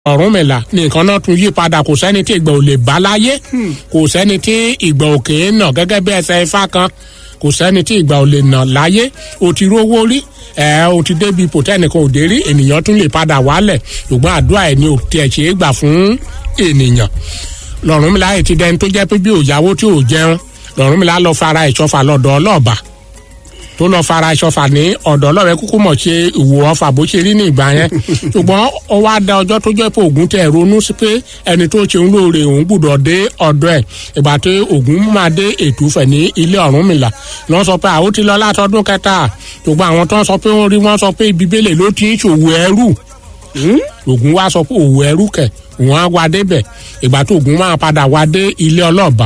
ọ̀rúnmìlà ní nǹkan náà tún yí padà kò sẹ́ni tí ìgbà ò lè bá láyé kò sẹ́ni tí ìgbà òkè ń nà gẹ́gẹ́ bí ẹsẹ̀ ifá kan kò sẹ́ni tí ìgbà ò lè nà láyé o ti rówó rí ẹ o ti débi ipò tẹ́nìkan ò dé rí ènìyàn tún lè padà wálẹ̀ ṣùgbọ́n àdúrà ẹ̀ ni ò tiẹ̀ ṣe é gbà fún ènìyàn lọ́rùnmìlà yìí ti dẹni tó jẹ́ pé bí òyàwó tí ò jẹun lọ́rùnmìlà lọ fara ìṣọ́fà lọ́dọ̀ ọlọ́ọ̀bà tó lọ fara ìṣọ́fà ní ọ̀dọ̀ ọlọ́ọ̀bẹ kúkú mọ̀ ṣe ìwò ọfà bó ṣe rí ní ìgbà yẹn ṣùgbọ́n ó wá da ọjọ́ tó jẹ́ pé ògún tẹ̀ ronú sí pé ẹni tó ṣe ń lóore òun gbúdọ̀ dé ọ̀dọ̀ ẹ̀ ìgbà tó ògún máa dé ètùfẹ̀ ní ilé ọ̀rúnmìlà lọ́ sọ pé àwọn ti lọ látọdún kẹta ṣùgbọ́n àwọn tó ń sọ pé wọ́n rí wọ́n sọ pé ibi bẹ́lẹ̀ ló ti ń ṣòwò ẹrú ògún wá sọ pé òwò ẹrú kẹ̀ òun á wá débẹ̀ ìgbà tó ògún máa padà wá dé ilé ọlọ́ọ̀bà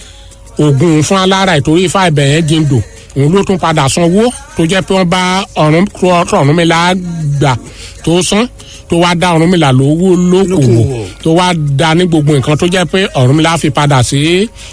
ògún fún alára ìtorí ifá ibẹ̀ yẹn jíndò òun ló tún padà sanwó tó jẹ́ pé wọ́n bá ọ̀run ọ̀rúnmìlà gbà tó san tó wá dá ọ̀rúnmìlà lówó lókòwò tó wá dá ní gbogbo nǹkan tó jẹ́ pé ọ̀rúnmìlà fi padà sí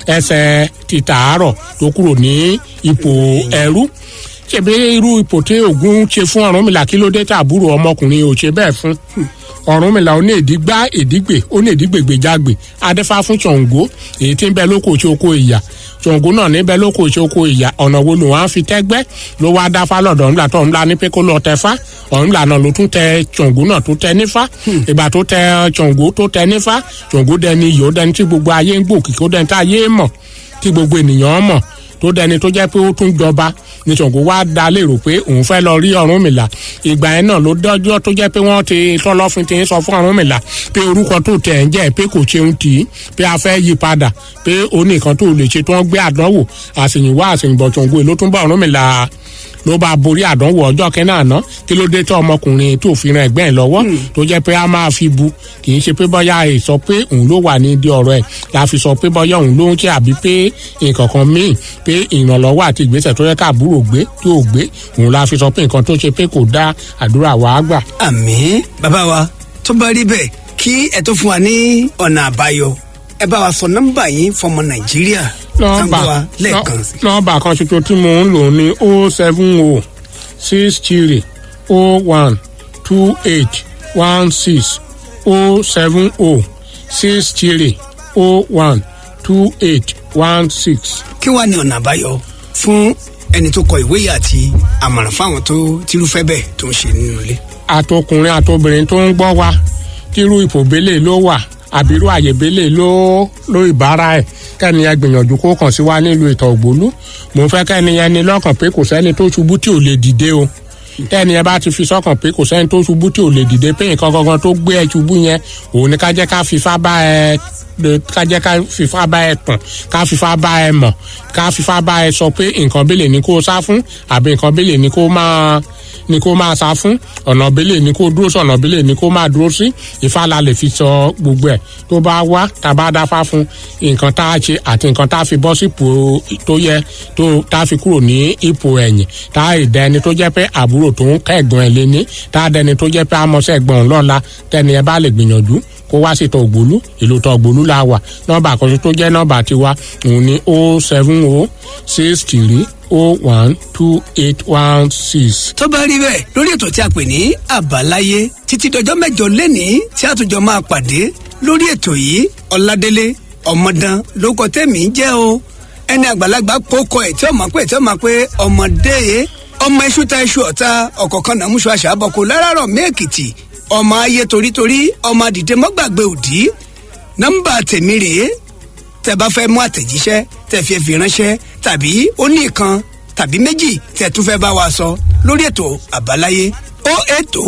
ẹsẹ̀ títàárọ̀ tó kúrò ní ipò ẹrú ṣèbí irú ipò tí ògún ṣe fún ọ̀rúnmìlà kí ló dé tàbúrò ọmọkùnrin ò ṣe bẹ́ẹ̀ fún ọ̀rúnmìlà ó ní èdígbá èdígbè ó ní èdígbègbèjágbè adéfá fún ṣàngó èyí tí ń bẹ lóko ṣe oko ìyà ṣàngó náà níbẹ̀ lóko ṣe oko ìyà ọ̀nà wo lòun á fi tẹ́gbẹ́ ló wá dáfá lọ́dọ̀ ńlá tó ńlá ní pé kó lọ tẹfá ọ̀nlá náà ló tún tẹ ṣàngó náà tó tẹ nífá ìgbà tó tẹ ṣàngó tó tẹ nífá ṣàngó dẹni iyì ó dẹni tí gbogbo ayé ń gbòkì kó dẹni tí ayé mọ̀ tí gbogbo ènìyàn mọ̀ tó dẹni tó jẹ́ pé ó tún jọba ní Ṣàngó wá dá lérò pé òun fẹ́ lọ rí Ọ̀rúnmìlà ìgbà yẹn náà ló dọ́jọ́ tó jẹ́ pé wọ́n ti tọ́lọ́fin ti ń sọ fún Ọ̀rúnmìlà pé orúkọ tó tẹ̀ ń jẹ́ pé kò ṣeun tì í pé a fẹ́ yí padà pé ó ní nǹkan tó lè ṣe tó ń gbé àdánwò àṣèyìnwá àṣèyìnbọ̀ Ṣàngó ló tún bá Ọ̀rúnmìlà ló bá borí àdánwò ọjọ́ kẹ́nà àná kí ló dé tó ọmọkùnrin tó fi ran ẹ̀gbẹ́ ẹ̀ lọ́wọ́ tó jẹ́ pé a máa fi bu kì í ṣe pé bọ́yá ẹ̀ sọ pé òun ló wà ní ìdí ọ̀rọ̀ ẹ̀ la fi sọ pé bọ́yá òun ló ń ṣe àbí pé nǹkan kan míì pé ìrànlọ́wọ́ àti ìgbésẹ̀ tó yẹ káàbúrò gbé tó ò gbé òun la fi sọ pé nǹkan tó ṣe pé kò dá àdúrà wa gbà. àmín bàbá wa tó bá rí bẹ́ẹ̀ kí ẹ tó fún wa ní ọ̀nà àbáyọ ẹ bá wa sọ nọ́mbà yín fọmọ nàìjíríà nọ́mbà lẹ́ẹ̀kan sí. nọ́mbà kan ṣoṣo tí mo ń lò ní o seven o six three o one two eight one six o seven o six three o one two eight one six. kí wàá ní ọ̀nà àbáyọ fún ẹni tó kọ ìwé yìí àti àmọ̀ràn fáwọn tó tírúfẹ́ bẹ́ẹ̀ tó ń ṣe nínú ilé. àtọkùnrin àtobìnrin tó ń gbọ́ wa tírú ìfòbélé ló wà àbírú àyèbélé ló ló ìbára ẹ̀ kẹ́ni ẹ gbìyànjú kó kàn sí wa nílùú ìtọ̀ ògbólú mò ń fẹ́ kẹ́ni yẹn ní lọ́kàn pé kò sẹ́ni tó ṣubú tí ò lè dìde o tẹ́ni ẹ bá ti fi sọ́kàn pé kò sẹ́ni tó ṣubú tí ò lè dìde pé nǹkan gangan tó gbé ẹ ṣubú yẹn òun ni ká jẹ́ ká fifá bá ẹ ká jẹ́ ká fifá bá ẹ tàn ká fifá bá ẹ mọ̀ ká fifá bá ẹ sọ pé nǹkan bẹ́lẹ̀ ni kó sá fún àbí nǹkan bẹ́lẹ̀ ni kó máa ni kó máa sá fún ọ̀nà bẹ́lẹ̀ ni kó dúró sí ọ̀nà bẹ́lẹ̀ ni kó máa dúró sí Ifá la lè fi sọ gbogbo ẹ̀ tó bá wá tá a bá dáfá fún nǹkan tá a ṣe àti nǹkan tá a fi bọ́ sípò tó yẹ tó tá a fi kúrò ní ipò ẹ̀yìn tá a dẹ ẹni tó jẹ́ pé àbúrò tó ń kẹ́gbọ́n ẹ̀ lé ní tá a dẹni tó jẹ́ pé amọ̀sẹ̀ ẹ̀gbọ́n lọ́la tẹ́ni ẹ bá lè gbìyànjú kó wá sí tọ ògbólú ìlú tọ ògbólú la wà nọ́mbà àkọsí tó jẹ́ nọ́mbà tiwa òun ni o seven o six three o one two eight one six. tó bá rí bẹ́ẹ̀ lórí ètò tí a pè ní àbáláyé títí dọjọ́ mẹ́jọ lẹ́nìí tí a tún jọ máa pàdé lórí ètò yìí ọ̀làdélé ọmọdán lórúkọ tẹ̀mí jẹ́ o ẹni àgbàlagbà kókó ẹ̀ tí ó máa pé tí ó máa pé ọmọdé yẹ ọmọ iṣu ta iṣu ọ̀ta ọ̀kọ̀ọ̀kan náà múṣọ àṣà àbọ̀kọ láràárọ̀ mẹ́ẹ̀kìtì ọmọ ayé torítorí ọmọ àdìdẹ mọ́gbàgbé òdì nọ́mbà tèmi rèé tẹ bá fẹ́ mú àtẹ̀jíṣẹ́ tẹ fi fi ránṣẹ́ tàbí ó ní ìkan tàbí méjì tẹ tún fẹ́ bá wa sọ lórí ètò àbáláyé ó ètò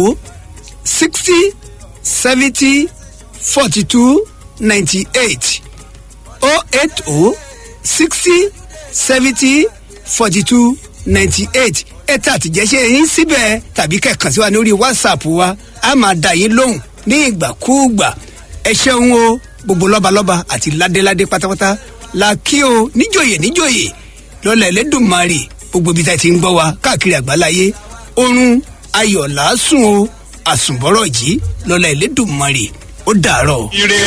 sixty seventy forty two ninety eight ó ètò sixty seventy forty two ninety eight ẹ̀ta àtìjẹ́sẹ́ yín síbẹ̀ tàbí kẹ̀kàn sí wa lórí whatsapp wa a máa dá yín lóhùn ní ìgbàkúùgbà ẹ ṣeun o gbogbo lọ́balọ́ba àti ládéládé pátápátá la kí o níjòyè níjòyè lọ́la ẹlẹ́dùnmarè gbogbo ibi tá a ti ń gbọ́ wa káàkiri àgbáláyé oorun ayọ̀ làásùn o àsùnbọ̀rọ̀ jí lọ́la ẹlẹ́dùnmarè ó dàárọ̀. ire